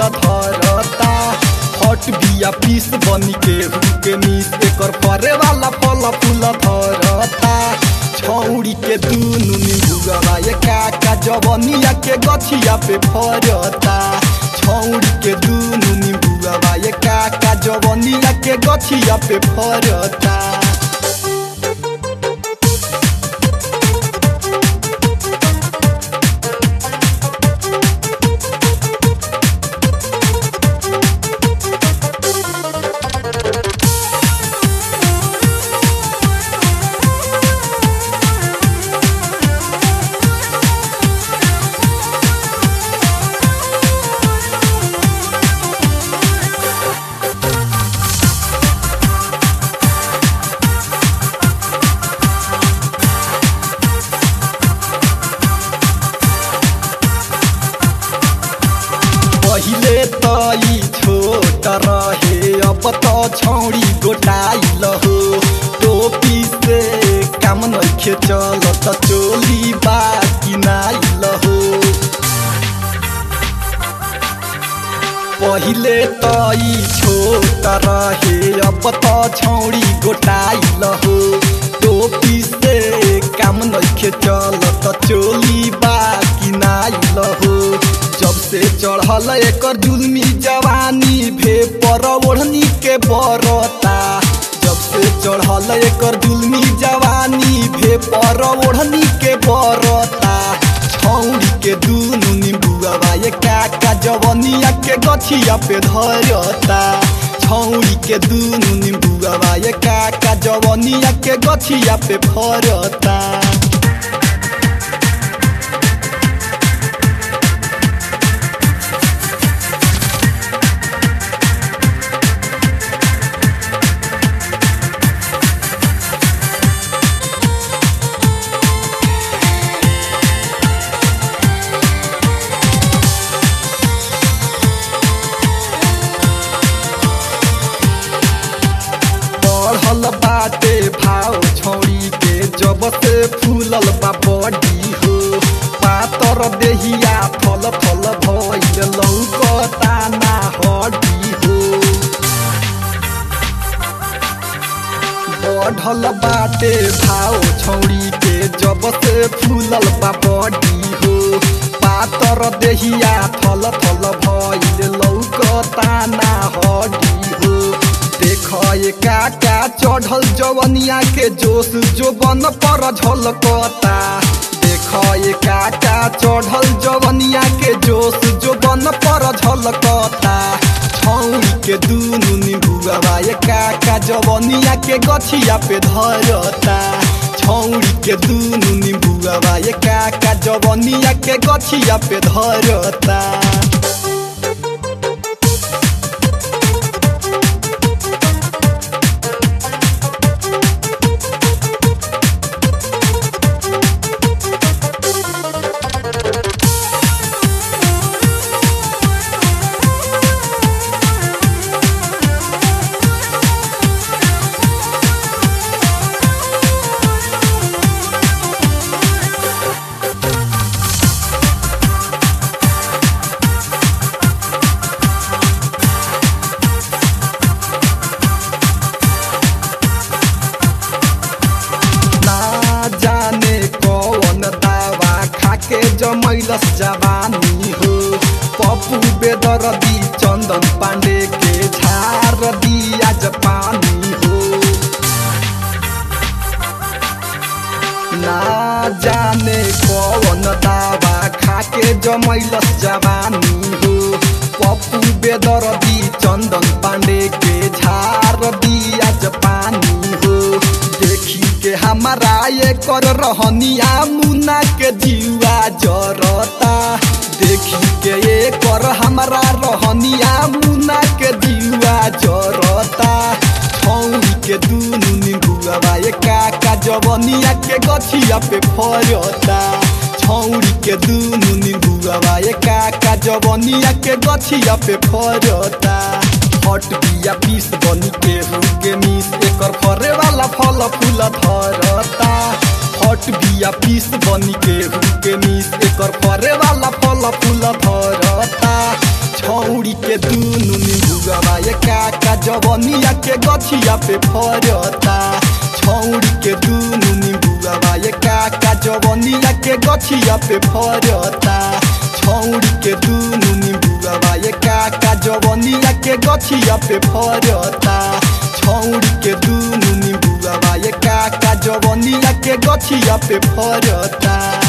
फूल धरता हट बिया पीस बनी के के मीस एकर फरे वाला फल फूल धरता छौड़ी के दुनु निभुगवा ये काका जवनिया के गछिया पे फरता छौड़ी के दुनु निभुगवा ये काका जवनिया के गछिया पे फरता पहिले त ई छोट रहे अब त छौडी गोटाइल हो टोपी से काम नइखे चल त चोली बा किनाइल हो पहिले त ई छोट रहे अब त छौडी गोटाइल हो टोपी से काम नइखे चल त चोली बा किनाइल हो जब से चढ़ल एकर जुलमी जवानी भे पर ओढ़नी के बरता जब से चढ़ल एकर जुलमी जवानी भे पर ओढ़नी के बरता छौड़ी के दुनु निबुआ ये काका जवनिया के गछिया पे धरता छौड़ी के दुनु निबुआ ये काका जवनिया के गछिया पे फरता बढ़ल बाटे भाव छौड़ी के जब से फूलल बा बड़ी हो पातर देहिया थल थल भइल लौकता ना हड्डी हो बढ़ल बाटे भाव छौड़ी के जब से फूलल बा बड़ी हो पातर देहिया थल थल भइल लौकता ना हड्डी हो देख ये काका चढ़ल जवनिया के जोश जो बन पर झलकता देख ये काका चढ़ल जवनिया के जोश जो बन पर झलकता छौरी के दुनु निभुआ ये काका जवनिया के गछिया पे धरता छौरी के दुनु निभुआ ये काका जवनिया के गछिया पे धरता ना जाने कौन दावा खाके जमैलस जवानी हो पप्पू बेदरदी चन्दन पाण्डे के झार दिया पानी हो ना जाने कौन दावा खाके जमैलस जवानी हो पप्पू बेदरदी चन्दन पाण्डे के झार दिया पानी हो देखी के हमारा ये कर रहनिया मुना के जीवा जरता देखी के ये कर हमारा रहनिया मुना के जीवा जरता छौरी के दुनु निभुआ ये काका जवनिया के गछिया पे फरता छौरी के दुनु निभुआ ये काका जवनिया के गछिया पे फरता हट बिया पीस बनी के के मीस एकर फरे वाला फल फूल धरता हट बिया पीस बनी के के मीस एकर फरे वाला फल फूल धरता छौरी के दुनु निबुआ ये काका जवनिया के गछिया पे फरता छौरी के दुनु निबुआ ये काका जवनिया के गछिया पे फरता छौरी के दुनु निबुआ ये काका जवनिया के गछिया पे फरता छौरी के दुनु निबुआ ये काका जवनिया के गछिया पे फरता